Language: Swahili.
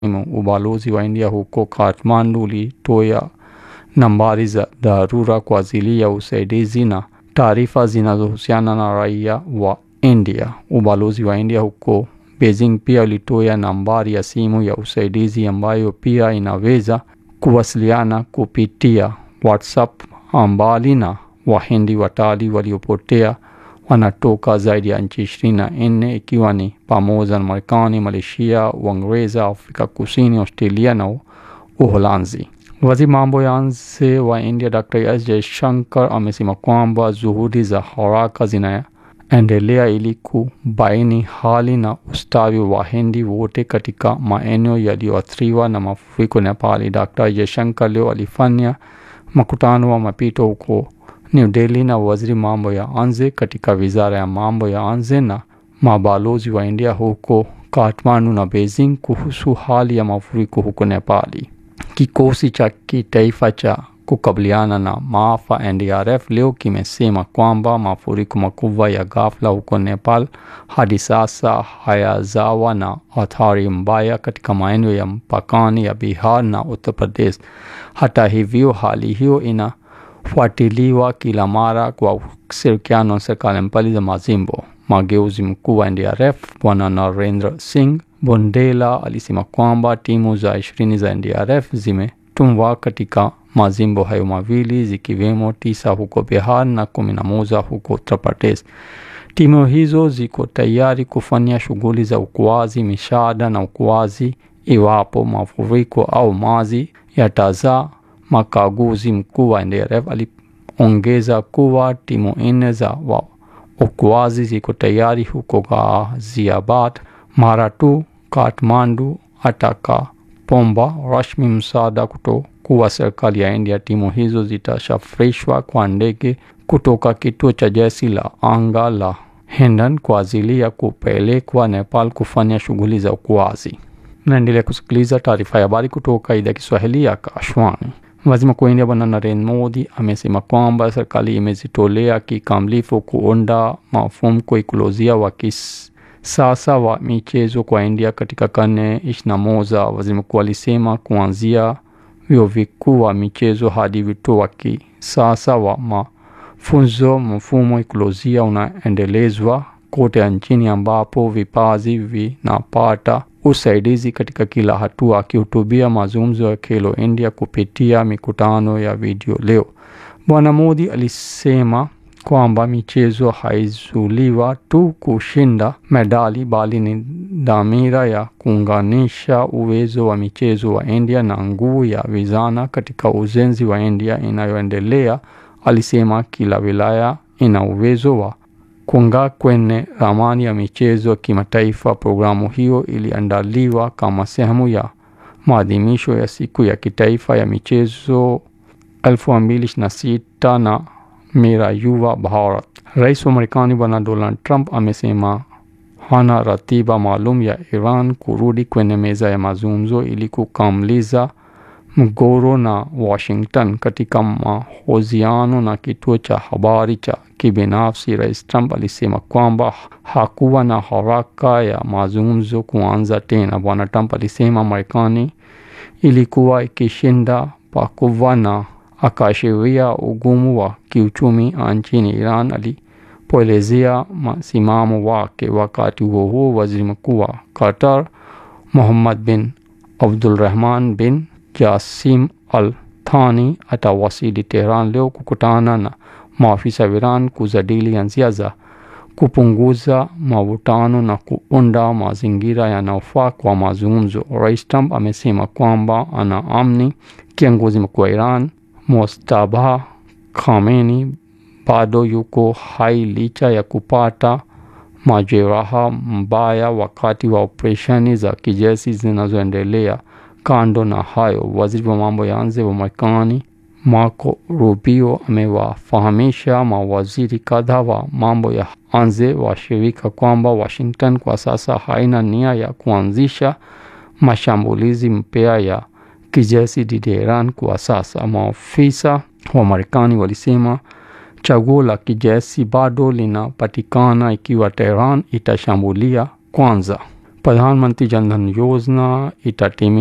Ubalozi wa India huko Kathmandu ulitoa nambari za dharura kwa ajili ya usaidizi na taarifa zinazohusiana na raia wa India. Ubalozi wa India huko Beijing pia ulitoa nambari ya simu ya usaidizi ambayo pia inaweza kuwasiliana kupitia WhatsApp. Mbali na Wahindi watalii waliopotea wanatoka zaidi ya nchi ishirini na nne ikiwa ni pamoja na Marekani, Malaysia, Uingereza, Afrika Kusini, Australia na Uholanzi. Waziri mambo ya nje wa India Dr. S Jaishankar amesema kwamba juhudi za haraka zinaendelea ili kubaini hali na ustawi wa Wahindi wote katika maeneo yaliyoathiriwa na mafuriko Nepali. Dr. Jaishankar leo alifanya mkutano wa mapito huko New Delhi na waziri mambo ya nje katika wizara ya mambo ya nje na mabalozi wa India huko Kathmandu na Beijing kuhusu hali ya mafuriko huko Nepali. Kikosi cha kitaifa cha kukabiliana na maafa NDRF leo kimesema kwamba mafuriko makubwa ya ghafla huko Nepal hadi sasa hayajawa na athari mbaya katika maeneo ya mpakani ya Bihar na Uttar Pradesh. Hata hivyo, hali hiyo inafuatiliwa kila mara kwa ushirikiano na serikali mbali za majimbo. Mageuzi mkuu wa NDRF Bwana Narendra Singh Bondela alisema kwamba timu za ishirini za NDRF zimetumwa katika majimbo hayo mawili zikiwemo tisa huko Bihar na kumi na moja huko Uttar Pradesh. Timu hizo ziko tayari kufanya shughuli za uokoaji, misaada na uokoaji iwapo mafuriko au maji yatazaa. Mkaguzi mkuu wa NDRF aliongeza kuwa timu nne za waokoaji ziko tayari huko Ghaziabad mara tu Kathmandu atakapomba rasmi msaada kutoka serikali ya India. Timu hizo zitasafirishwa kwa ndege kutoka kituo cha jeshi la anga la Hindan kwa ajili ya kupelekwa Nepal kufanya shughuli za uokoaji. Naendelea kusikiliza taarifa ya habari kutoka idhaa ya Kiswahili ya Kashwani. Waziri Mkuu wa India Bwana Narendra Modi amesema kwamba serikali imejitolea kikamilifu kuunda mfumo ikolojia wa kisasa wa michezo kwa India katika karne ishirini na moja. Waziri mkuu alisema kuanzia vyuo vikuu wa michezo hadi vituo wa kisasa wa mafunzo, mfumo ikolojia unaendelezwa kote nchini ambapo vipaji vinapata usaidizi katika kila hatua. Akihutubia mazungumzo ya Khelo India kupitia mikutano ya video leo, Bwana Modi alisema kwamba michezo haizuliwa tu kushinda medali bali ni dhamira ya kuunganisha uwezo wa michezo wa India na nguvu ya vijana katika ujenzi wa India inayoendelea. Alisema kila wilaya ina uwezo wa kung'aa kwenye ramani ya michezo ya kimataifa. Programu hiyo iliandaliwa kama sehemu ya maadhimisho ya siku ya kitaifa ya michezo 2026 na Mera Yuva Bharat. Rais wa Marekani Bwana Donald Trump amesema hana ratiba maalum ya Iran kurudi kwenye meza ya mazungumzo ili kukamilisha mgogoro na Washington. Katika mahojiano na kituo cha habari cha kibinafsi, Rais Trump alisema kwamba hakuwa na haraka ya mazungumzo kuanza tena. Bwana Trump alisema Marekani ilikuwa ikishinda pakubwa na akaashiria ugumu wa kiuchumi nchini Iran alipoelezea msimamo wake. Wakati huo huo, waziri mkuu wa Qatar Mohammed bin Abdulrahman bin Jassim Al Thani atawasili Tehran leo kukutana na maafisa wa Iran kujadili njia za kupunguza mavutano na kuunda mazingira yanayofaa kwa mazungumzo. Rais Trump amesema kwamba anaamini kiongozi mkuu wa Iran Mojtaba Khamenei bado yuko hai licha ya kupata majeraha mbaya wakati wa operesheni za kijeshi zinazoendelea. Kando na hayo, waziri wa mambo ya nje wa Marekani Marco Rubio amewafahamisha mawaziri kadhaa wa mambo ya nje wa shirika kwamba Washington kwa sasa haina nia ya kuanzisha mashambulizi mpya ya kijeshi dhidi ya Iran kwa sasa. Maafisa wa Marekani walisema chaguo la kijeshi bado linapatikana ikiwa Tehran itashambulia kwanza. Pradhan Mantri Jan Dhan Yojana itatimia